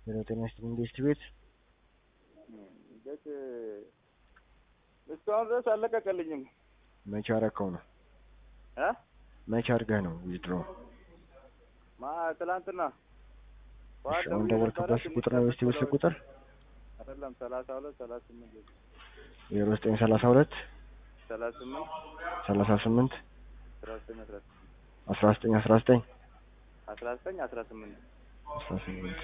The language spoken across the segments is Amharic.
ሄሎ ጤና ይስጥልኝ ኢንቨስት ቤት ቤት እስካሁን ድረስ አልለቀቀልኝም። መቼ አረከው ነው? እ መቼ አድርገህ ነው ዊዝድሮ? ማ ትላንትና እሺ አሁን ደወልክበት ቁጥር ነው ኢንቨስት ቤት ቁጥር አይደለም ሰላሳ ሁለት ሰላሳ ስምንት ዜሮ ዘጠኝ ሰላሳ ሁለት ሰላሳ ስምንት ሰላሳ ስምንት አስራ ዘጠኝ አስራ አስራ ዘጠኝ አስራ ዘጠኝ አስራ ዘጠኝ አስራ ስምንት አስራ ስምንት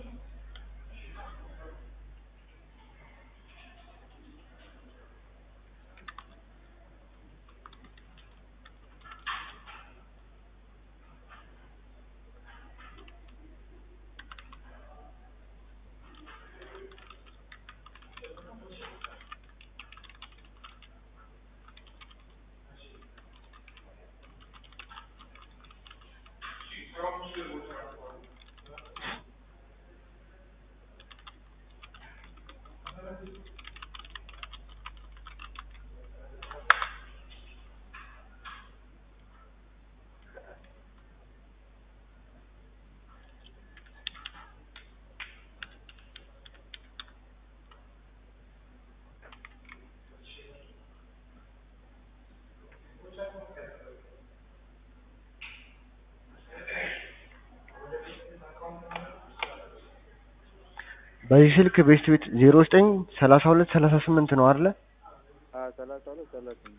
በዚህ ስልክ ቤስት ቤት ዜሮ ዘጠኝ ሰላሳ ሁለት ሰላሳ ስምንት ነው አይደለ? ሰላሳ ሁለት ሰላሳ ስምንት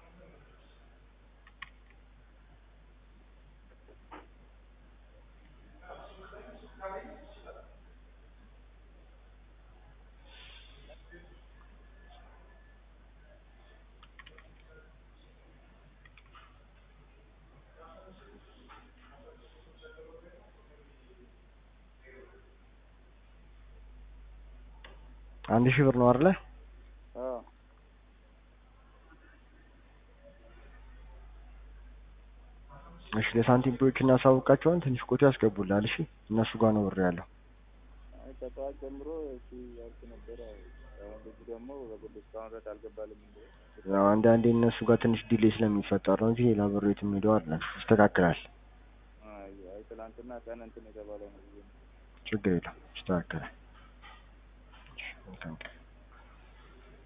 አንድ ሺህ ብር ነው አይደለ? አዎ እሺ ለሳንቲም ፖች እናሳውቃቸዋለን። ትንሽ ቆይቶ ያስገቡልሃል። እሺ እነሱ ጋር ነው ብር ያለው። አይ ከጠዋት ጀምሮ እሺ ያልኩ ነበረ። አሁን ልጁ ደግሞ በግል እስካሁን ድረስ አልገባልም እንዴ? ያው አንዳንዴ እነሱ ጋር ትንሽ ዲሌይ ስለሚፈጠር ነው እንጂ ሌላ ብር የትም ሄደው አይደለም። ይስተካከላል። አይ አይ ትናንትና ቀን እንትን የተባለው ነው ብዬ ነው። ችግር የለም ይስተካከላል። እሺ መልካም ቀን